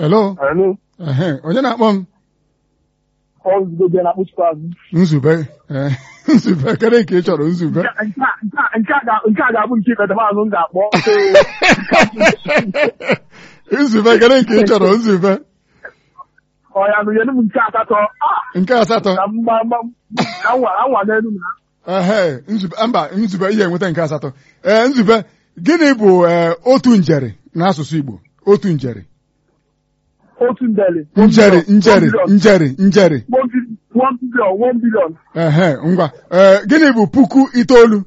hello Hello. ehe onye na-akpọ m Ozugbo bịa na-akpụchikwa azụ. nzube ee, nzube kedu nke ị chọrọ nzube Nke a- nke a- nke a- nke a ga- nke a ga-abụ nke ikpetamazụ m ga-akpọ. nzube kedu nke ị chọrọ nzube Ọ ya nụnyere m nke asatọ. Ah, nke asatọ Ka m gba- gba- ka m nwa ka m nwa n'elu na. ehe nzube mba nzube ihe enweta nke asatọ ee nzube gịnị bụ ee, otu njeri n'asụsụ Igbo otu njeri Otu ndeli. njeri One njeri billion. njeri njeri One billion. One billion. One billion. ehe ngwa ee gịnị bụ puku itoolu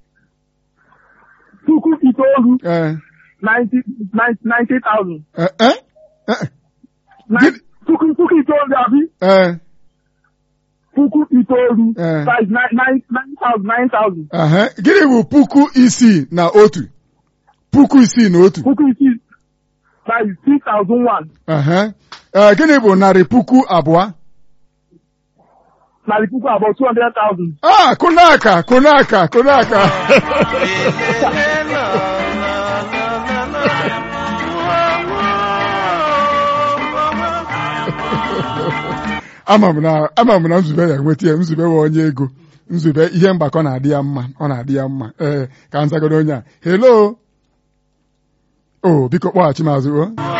Puku itoolu. ee Ninety ninety ninety thousand. ee ee ee, Nine- Puku puku itoolu abi. ee Puku itoolu. Eh. Size nine nine nine thousand nine thousand. ehe gịnị bụ puku isii na otu puku isii na otu Puku isii. Size six thousand one. ehe ee gịnị bụ narị puku abụọ Narị puku abụọ two hundred thousand. ah kụnaka kụnaka kụnaka ama m na ama m na nzube ya enweta ya nzube bụ onye ego nzube ihe mgbakọ na-adị ya mma ọ na-adị ya mma ee ka m zagodo onye a hello o biko kpọghachi m azụ o